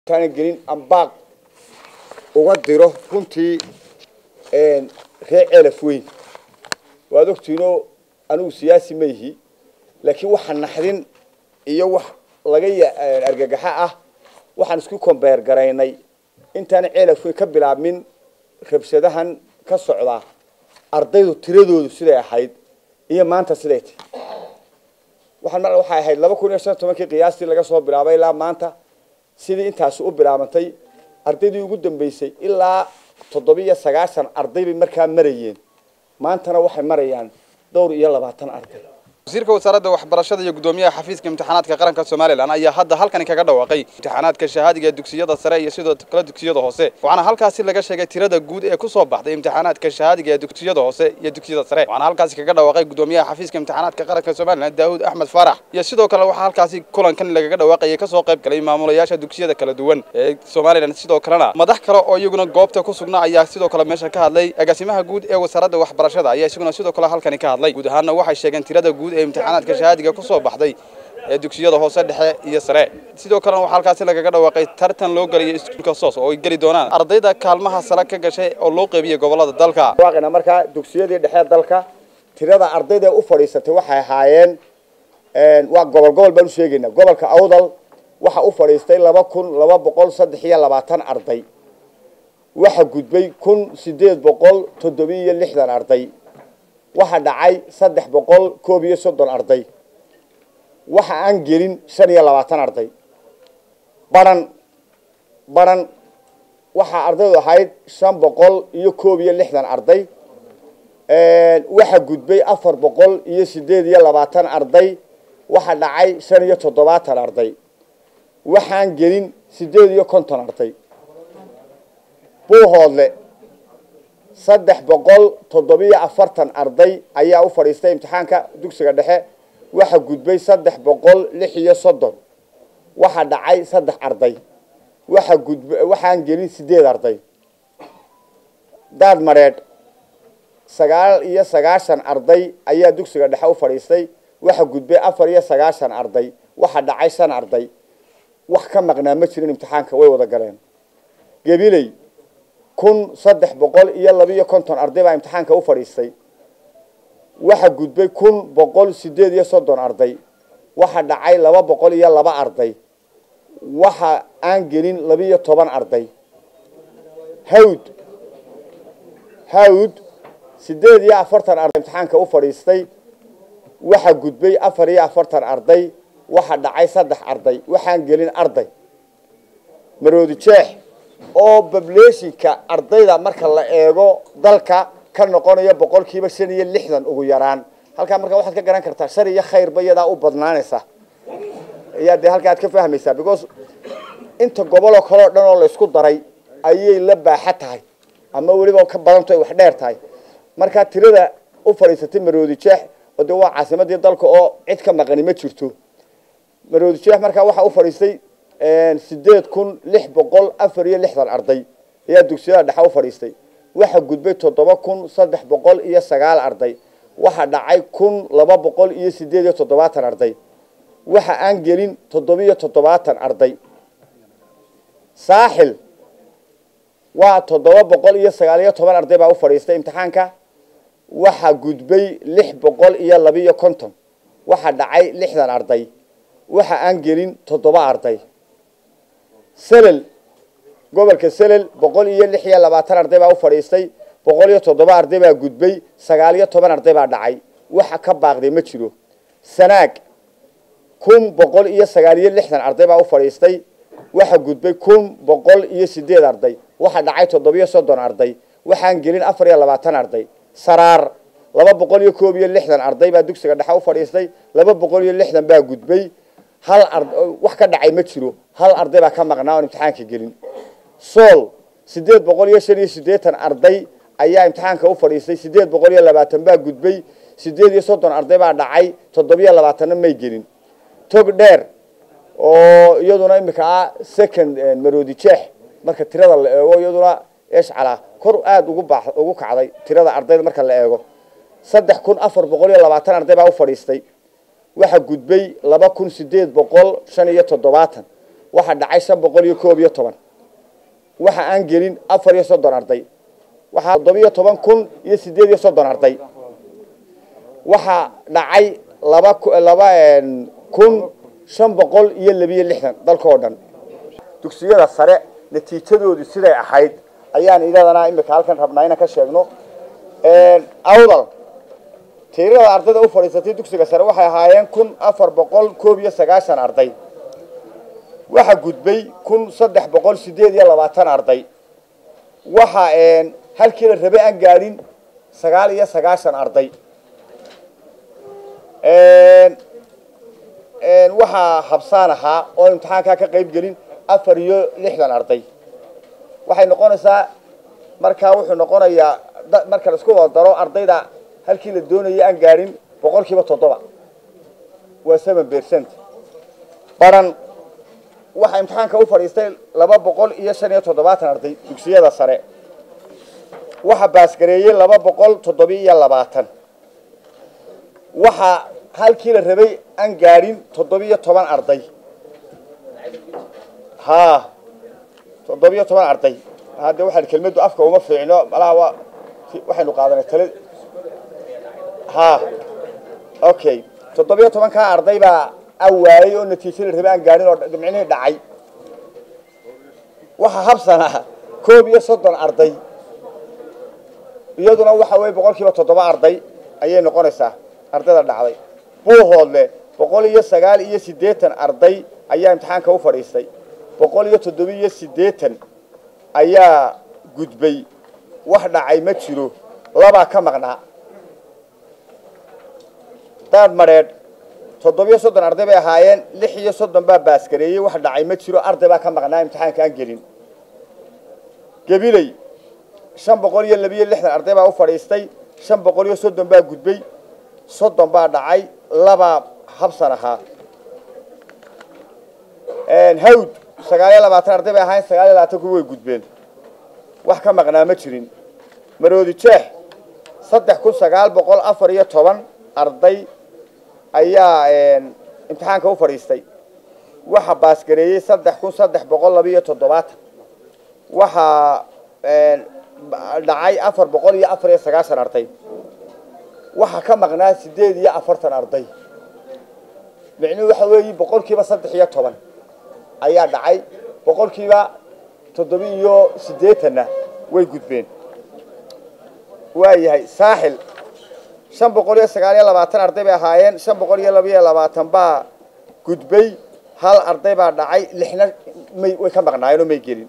intaana gelin ambaaq uga diro runtii reer ceelaf weyn waad ogtiinoo anigu siyaasi ma ihi laakiin waxa naxdin iyo wax laga argagaxa ah waxaan isku kombeer garaynay intaana ceelaf weyn ka bilaabmin rabshadahan ka socdaa ardaydu tiradoodu siday ahayd iyo maanta siday tahy waxaan mar waxay ahayd laba kun iyo shan tobankii qiyaastii laga soo bilaabay ilaa maanta sidii intaasi u bilaabantay ardaydii ugu dambeysay ilaa toddobiiyo sagaashan arday bay markaa marayeen maantana waxay marayaan dhowr iyo labaatan arday wasiirka wasaaradda waxbarashada iyo guddoomiyaha xafiiska imtixaanaadka qaranka somalilan ayaa hadda halkani kaga dhawaaqay imtixaanaadka shahaadiga ee dugsiyada sare iyo sidoo kale dugsiyada hoose waxaana halkaasi laga sheegay tirada guud ee kusoo baxday imtixaanaadka shahaadiga ee dugsiyada hoose iyo dugsiyada sare waxaana halkaasi kaga dhawaaqay guddoomiyaha xafiiska imtixaanaadka qaranka somalilan daawud axmed faarax iyo sidoo kale waxaa halkaasi kulankan lagaga dhawaaqayay kasoo qayb galay maamulayaasha dugsiyada kala duwan ee somalilan sidoo kalena madax kale oo iyaguna goobta ku sugnaa ayaa sidoo kale meesha ka hadlay agaasimaha guud ee wasaaradda waxbarashada ayaa isaguna sidoo kale halkani ka hadlay guud ahaanna waxay sheegeen tirada guud ee imtixaanaadka shahaadiga kusoo baxday ee dugsiyada hoose dhexe iyo sare sidoo kalena waxaa halkaasi lagaga dhawaaqay tartan loo geliyo iskuulka soos oo ay geli doonaan ardayda kaalmaha sare ka gashay oo loo qeybiyey gobolada dalka waaqina markaa dugsiyadii dhexe dalka tirada ardayda u fadhiisatay waxay ahaayeen waa gobol gobol baan u sheegaynaa gobolka awdal waxa u fadhiistay laba kun laba boqol saddex iyo labaatan arday waxa gudbay kun sideed boqol toddobiyo iyo lixdan arday waxa dhacay saddex boqol koob iyo soddon arday waxa aan gelin shan iyo labaatan arday baran baran waxaa ardaydu ahayd shan boqol iyo koob iyo lixdan arday waxa gudbay afar boqol iyo sideed iyo labaatan arday waxa dhacay shan iyo toddobaatan arday waxaan gelin sideed iyo konton arday buuhoodle saddex boqol toddobiyo afartan arday ayaa u fadhiistay imtixaanka dugsiga dhexe waxa gudbay saddex boqol lix iyo soddon waxa dhacay saddex arday waxa gudb waxaan gelin sideed arday daad mareedh sagaal iyo sagaashan arday ayaa dugsiga dhexe u fadhiistay waxa gudbay afar iyo sagaashan arday waxa dhacay shan arday wax ka maqnaa ma jirin imtixaanka way wada galeen gabiley kun saddex boqol iyo labiiyo konton arday baa imtixaanka u fadhiistay waxa gudbay kun boqol sideed iyo soddon arday waxa dhacay laba boqol iyo laba arday waxa aan gelin labiiyo toban arday hawd hawd sideed iyo afartan arday imtixaanka u fadhiistay waxa gudbay afar iyo afartan arday waxa dhacay saddex arday waxaan gelin arday maroodi jeex oo bableeshinka ardayda marka la eego dalka ka noqonayo boqolkiiba shan iyo lixdan ugu yaraan halkaa markaa waxaad ka garan kartaa shar iyo khayrba iyadaa u badnaanaysa ayaa dee halkaa aad ka fahmaysaa because inta goboloo kale oo dhan oo laysku daray ayay la baaxa tahay ama weliba ka badanto ay wax dheer tahay markaa tirada u fadhiisatay maroodi jeex oo dee waa caasimadii dalka oo cid ka maqani ma jirto maroodi jeex markaa waxaa u fadhiistay sideed kun lix boqol afar iyo lixdan arday ayaa dugsiyada dhexe u fadhiistay waxa gudbay toddoba kun saddex boqol iyo sagaal arday waxa dhacay kun laba boqol iyo sideed iyo toddobaatan arday waxa aan gelin toddobiyo toddobaatan arday saaxil waa toddoba boqol iyo sagaal iyo toban arday baa u fadhiistay imtixaanka waxa gudbay lix boqol iyo labiiyo konton waxa dhacay lixdan arday waxa aan gelin toddoba arday selel gobolka selel boqol iyo lix iyo labaatan arday baa u fadhiistay boqol iyo toddoba arday baa gudbay sagaal iyo toban arday baa dhacay waxa ka baaqday ma jiro sanaag kun boqol iyo sagaal iyo lixdan arday baa u fadhiistay waxa gudbay kun boqol iyo sideed arday waxa dhacay toddobiyo soddon arday waxaan gelin afar iyo labaatan arday saraar laba boqol iyo koob iyo lixdan arday baa dugsiga dhexe u fadhiistay laba boqol iyo lixdan baa gudbay hal ar wax ka dhacay ma jiro hal arday baa ka maqnaa oon imtixaanka gelin sool sideed boqol iyo shan iyo siddeetan arday ayaa imtixaanka u fadhiistay sideed boqol iyo labaatan baa gudbay sideed iyo soddon arday baa dhacay toddobiyo labaatanna may gelin tog dheer oo iyaduna imika ah second maroodi jeex marka tirada la eego iyaduna eshcala kor aada ugu baa ugu kacday tirada ardayda marka la eego saddex kun afar boqol iyo labaatan arday baa u fadhiistay waxa gudbay laba kun sideed boqol shan iyo toddobaatan waxa dhacay shan boqol iyo koob iyo toban waxa aan gelin afar iyo soddon arday waxaa toddobiyo toban kun iyo sideed iyo soddon arday waxaa dhacay laba laba kun shan boqol iyo labiyo lixdan dalka oo dhan dugsiyada sare natiijadoodu siday ahayd ayaan idadana imika halkan rabnaa inaan ka sheegno awdal tirada ardayda u fadhiisatay dugsiga sare waxay ahaayeen kun afar boqol koob iyo sagaashan arday waxa gudbay kun saddex boqol sideed iyo labaatan arday waxa halkii la rabay aan gaadhin sagaal iyo sagaashan arday waxaa habsaan ahaa oo imtixaankaa ka qayb gelin afar iyo lixdan arday waxay noqonaysaa markaa wuxuu noqonayaa marka la isku wada daro ardayda halkii la doonayay aan gaadhin boqol kiiba toddoba waa seven percent baran waxaa imtixaanka u fadhiistay laba boqol iyo shan iyo toddobaatan arday dugsiyada sare waxaa baasgareeyey laba boqol toddobiyo iyo labaatan waxaa halkii la rabay aan gaadhin toddobiyo toban arday ha toddobiyo toban arday hadde waxaan kelmaddu afka uma fiicno malaha waa waxaynu qaadanay tala ha okay toddobiyo tobankaa arday baa awaayey oo natiijo la rabay aan gaadhin oo micnihii dhacay waxaa habsanaa koob iyo soddon arday iyaduna waxa weeye boqol kiiba toddoba arday ayay noqonaysaa ardayda dhacday buuhoodle boqol iyo sagaal iyo siddeetan arday ayaa imtixaanka u fadhiistay boqol iyo toddoba iyo siddeetan ayaa gudbay wax dhacay ma jiro labaa ka maqnaa daad madheedh toddobiyo soddon arday bay ahaayeen lix iyo soddon baa baasgareeyey wax dhacay ma jiro arday baa ka maqnaa imtixaanka aan gelin gabiley shan boqol iyo labiyo lixdan arday baa u fadhiistay shan boqol iyo soddon baa gudbay soddon baa dhacay labaa habsan ahaa hawd sagaal iyo labaatan arday bay ahaayeen sagaal iyo labaatan kuwi way gudbeen wax ka maqnaa ma jirin maroodi jeex saddex kun sagaal boqol afar iyo toban arday ayaa imtixaanka u fadhiistay waxa baasgareeyey saddex kun saddex boqol labiiyo toddobaatan waxaa dhacay afar boqol iyo afar iyo sagaashan arday waxaa ka maqnaa sideed iyo afartan arday micnuhu waxa weeye boqol kiiba saddex iyo toban ayaa dhacay boqol kiiba toddoba iyo siddeetanna way gudbeen waayahay saaxil shan boqol iyo sagaal iyo labaatan arday bay ahaayeen shan boqol iyo laba iyo labaatan baa gudbay hal arday baa dhacay lixna may way ka maqnaayeen oo may gelin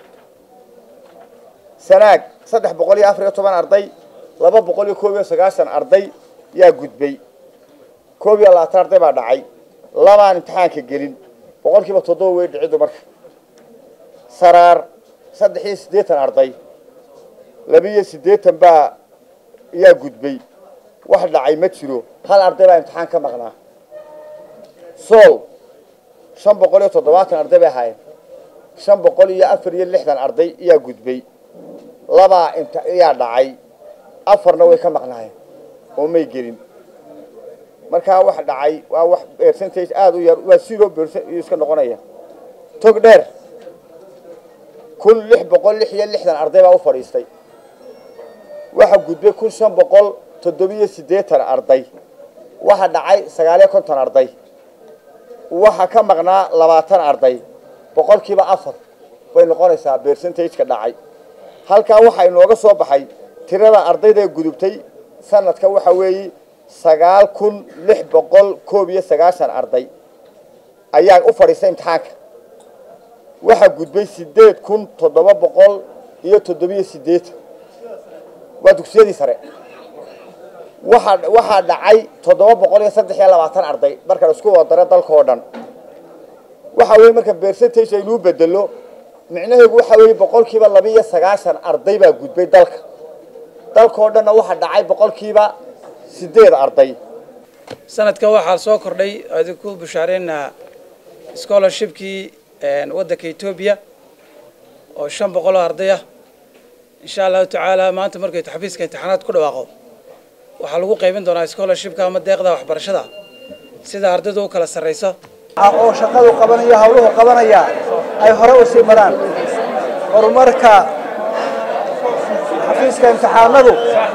sanaag saddex boqol iyo afar iyo toban arday laba boqol iyo koob iyo sagaashan arday yaa gudbay koob iyo labaatan arday baa dhacay labaan imtixaanka gelin boqol kiiba toddoba way dhiciddu marka saraar saddex iyo siddeetan arday labiiyo siddeetan baa yaa gudbay wax dhacay ma jiro hal arday baa imtixaan ka maqnaa sool shan boqol iyo toddobaatan arday bay ahaayeen shan boqol iyo afar iyo lixdan arday yaa gudbay labaa int yaa dhacay afarna way ka maqnaayeen oo may gelin markaa wax dhacay waa wax percentage aada u yar waa zero percent iska noqonaya tog dheer kun lix boqol lix iyo lixdan arday baa u fadhiistay waxa gudbay kun shan boqol toddobiyo siddeetan arday waxa dhacay sagaaliyo konton arday waxa ka maqnaa labaatan arday boqolkiiba afar bay noqonaysaa percentageka dhacay halkaa waxaa inooga soo baxay tirada ardayda gudubtay sanadka waxa weeye sagaal kun lix boqol koob iyo sagaashan arday ayaa u fadhiistay imtixaanka waxaa gudbay sideed kun toddoba boqol iyo toddobiyo siddeetan waa dugsiyadii sare waxa waxaa dhacay toddoba boqol iyo saddex iyo labaatan arday marka la isku wada daro dalka oo dhan waxa weeye marka percentage aynuu bedelo micnaheedu waxa weeye boqolkiiba laba iyo sagaashan arday baa gudbay dalka dalka oo dhanna waxaa dhacay boqolkiiba sideed arday sanadka waxaa soo kordhay idinku bushaareynaa scholarshipkii waddanka etoobiya oo shan boqol oo arday ah insha allahu tacaala maanta markay xafiiska imtixaanaad ku dhawaaqo waxaa lagu qaybin doonaa scholarshipka ama deeqda waxbarashada sida ardaydu u kala sarrayso oo shaqadu qabanaya hawluhu qabanaya ay hore u sii maraan horumarka xafiiska imtixaanadu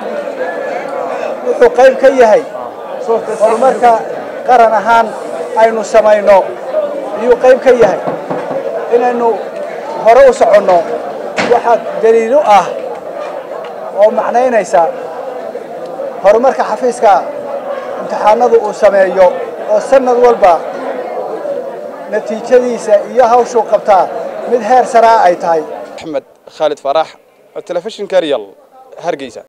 wuxuu qayb ka yahay horumarka qaran ahaan aynu samayno ayuu qayb ka yahay inaynu hore u soconno waxaa daliilo ah oo macnaynaysa horumarka xafiiska imtixaanadu uu sameeyo oo sanad walba natiijadiisa iyo hawshuu qabtaa mid heer saraa ay tahay axmed khaalid faarax telefishinka real hargeysa